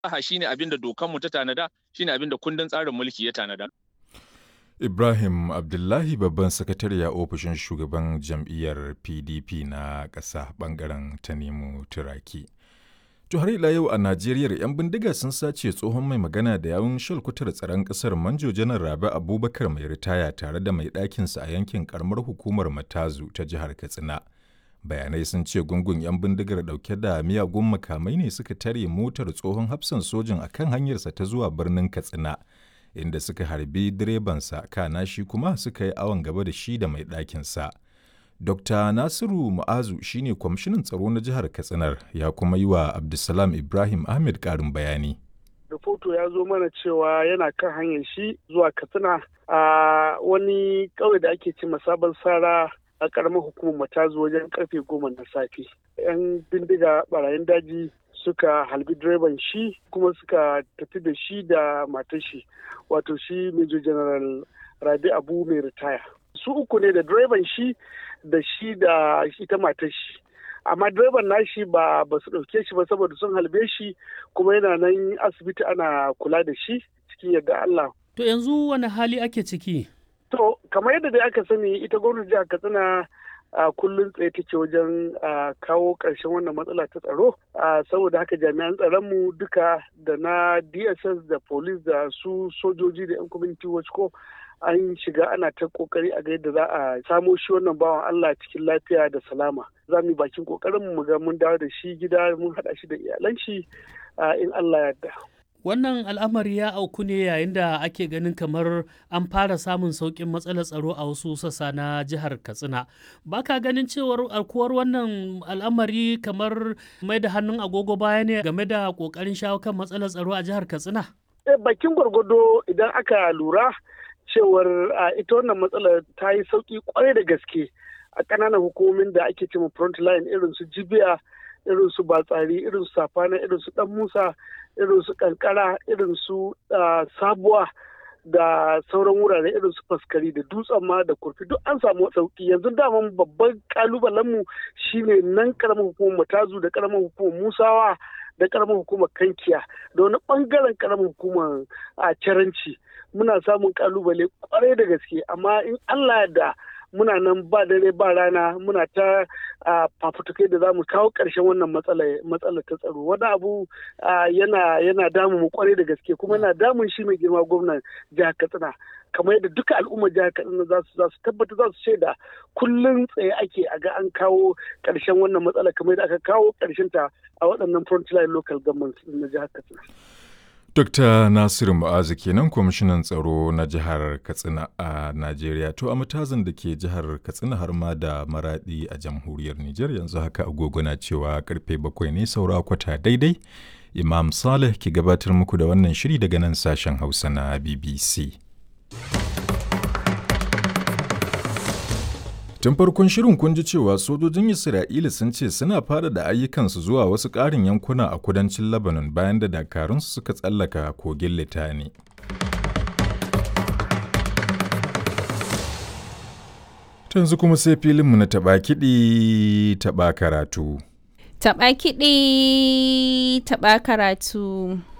Aha shine abin da dokanmu ta tanada, shine abin da kundin tsarin mulki ya tanada. Ibrahim Abdullahi babban sakatare a ofishin shugaban jam'iyyar PDP na ƙasa ɓangaren Tanimu Turaki. To har ila yau a Najeriya 'yan bindiga sun sace tsohon mai magana da yawun shalkutar tsaron ƙasar Manjo Janar Rabi Abubakar mai ritaya tare da mai ɗakinsa a yankin karamar hukumar Matazu ta jihar Katsina. Bayanai sun ce gungun 'yan bindigar ɗauke da miyagun makamai ne suka tare motar tsohon hafsan sojin a kan hanyarsa ta zuwa birnin Katsina. inda suka harbi direbansa kana shi kuma suka yi awon gaba da shi da mai ɗakinsa. Dr. Nasiru Mu'azu shine kwamishinan tsaro na jihar Katsinar ya kuma yi wa Abdulsalam Ibrahim Ahmed ƙarin bayani. Rahoto ya zo mana cewa yana kan hanyar shi zuwa Katsina a wani ƙauye da ake ce sabon sara a ƙaramar hukumar matazu wajen karfe goma na safe. 'Yan bindiga barayin daji suka halbi direban shi kuma suka tafi da shi da matar shi wato shi major general rabi abu mai ritaya su uku ne da direban shi da shi da ita matar shi amma direban nashi ba ba su ɗauke shi ba saboda sun halbe shi kuma yana nan asibiti ana kula da shi cikin yadda Allah. To yanzu wani hali ake ciki? To kamar yadda dai aka sani ita gwamnati jihar Katsina a kullum tsaye take wajen kawo ƙarshen wannan matsala ta tsaro saboda haka jami'an tsaronmu duka da na dss da police da su sojoji da 'yan community watch ko an shiga ana ta kokari a ga yadda za a samo shi wannan bawan Allah cikin lafiya da salama za mu yi bakin kokarin mu ga mun dawo da shi gida mun haɗa shi da iyalan shi in Allah ya yarda. Wannan al'amari ya auku ne yayin da ake ganin kamar an fara samun sauƙin matsalar tsaro a wasu sassa na jihar Katsina. Ba ka ganin cewar alkuwar wannan al'amari kamar mai da hannun agogo baya ne game da ƙoƙarin shawo kan matsalar tsaro a jihar Katsina? Bakin gwargwado idan aka lura cewar ita wannan matsalar ta yi sauƙi kwarai da gaske a ƙananan hukumomin da ake cewa front line irin su jibiya irin su batsari irin su safana irin su dan musa irin su kankara irin su sabuwa da sauran wurare irin su faskari da dutsen ma da kurfi duk an samu sauki yanzu daman babban kalubalenmu shine nan karamar hukumar matazu da karamar hukumar musawa da karamar hukumar kankiya da wani bangaren karamar hukumar a caranci muna samun kalubale kwarai da gaske amma in allah da muna nan ba dare ba rana muna ta fafutukai da za mu kawo ƙarshen wannan matsalar ta tsaro wani abu yana yana damu mu kwarai da gaske kuma yana damun shi mai girma gwamnan jihar katsina kamar yadda duka al'ummar jihar katsina za su za su tabbata za su shaida kullum tsaye ake a ga an kawo ƙarshen wannan matsala kamar yadda aka kawo ƙarshen ta a waɗannan frontline local government na jihar katsina. Dr. Nasiru Mu'azu kenan kwamishinan tsaro na jihar Katsina a Najeriya to a matazin da ke jihar Katsina har ma da maradi a jamhuriyar Nijar yanzu haka agogo na cewa karfe bakwai ne saura kwata daidai. Imam Saleh ke gabatar muku da wannan shiri daga nan sashen Hausa na BBC. Tun farkon shirin kun ji cewa sojojin Isra'ila sun ce suna fara da ayyukansu zuwa wasu ƙarin yankuna a kudancin Lebanon bayan da dakarunsu suka tsallaka kogin Litani. Tanzu kuma sai filinmu na taɓa kiɗi taɓa karatu. Taɓa kiɗi taɓa karatu.